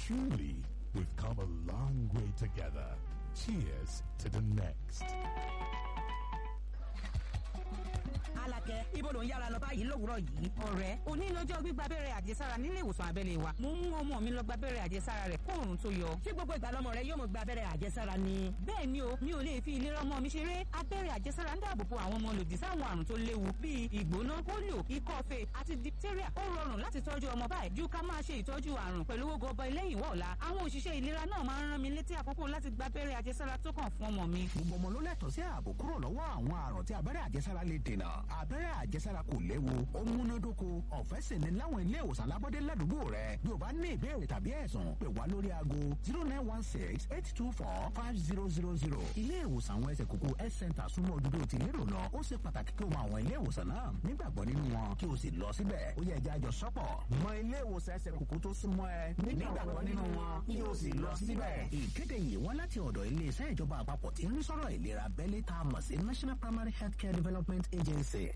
Truly, we've come a long way together. Cheers to the next. Alakẹ, ibo ló ń yára lọ báyìí lówùúrọ̀ yìí? Ọ̀rẹ́, òní lọ́jọ́ gbígba abẹ́rẹ́ àjẹsára nílé ìwòsàn abẹ́lé wa. Mo ń mú ọmọ mi lọ gba abẹ́rẹ́ àjẹsára rẹ̀ kó òòrùn tó yọ. Ṣé gbogbo ìgbà lọmọ rẹ yóò mọ gba abẹ́rẹ́ àjẹsára ni? Bẹ́ẹ̀ ni o, mi ò lè fi ìlera ọmọ mi ṣeré. Abẹ́rẹ́ àjẹsára ń dáàbò bo àwọn ọmọ lòdì sáwọn àrùn tó léwu bíi ìgbóná, pólíò, ikọ́ fèé àti diphtheria. Ó rọrùn láti tọ́jú ọmọ báyìí ju ká máa ṣe ìtọ́jú àrùn pẹ̀lú owó gọbọi lẹ́yìn wọ̀ ọ̀la. Àwọn òṣìṣẹ́ ìlera náà máa ń rán mi létí àkókò láti gba abẹ́rẹ́ àjẹsára tó kàn fún ọmọ mi. gbogbo ọmọ ló lẹ́tọ̀ọ́ sí ààbò kúrò lọ́wọ́ àwọn àrùn tí abẹ́rẹ́ àjẹsára lè dènà abẹ́rẹ́ àjẹsára kò léwu ó múnádóko ọ̀fẹ́ sì ni láwọn ilé ìwòsàn alábọ́dé ládùúgbò rẹ bí o bá ní ìbéèrè tàbí ẹ̀sùn pè wá lórí aago zero nine one six eight two four five zero zero zero ilé ìwòsàn àwọn ẹsẹ̀ kókó health center súnmọ́ ojúdó ti lérò lọ ó ṣe pàtàkì kí o mọ àwọn ilé ìwòsàn náà nígbàgbọ́ nínú wọn kí o sì lọ síbẹ̀ ó yẹ ẹja àjọ sọ́pọ̀ mọ ilé ìwòsàn ẹsẹ̀ kókó tó súnmọ́ ẹ nígbàgbọ́ nínú wọn kí o sì lọ síbẹ̀. ìkéde yìí wá láti ọ̀dọ̀ iléeṣẹ́ ìjọba àpapọ̀ tí ń rí sọ̀rọ̀ ìlera abẹ́lé tá a mọ̀ sí national primary healthcare development agency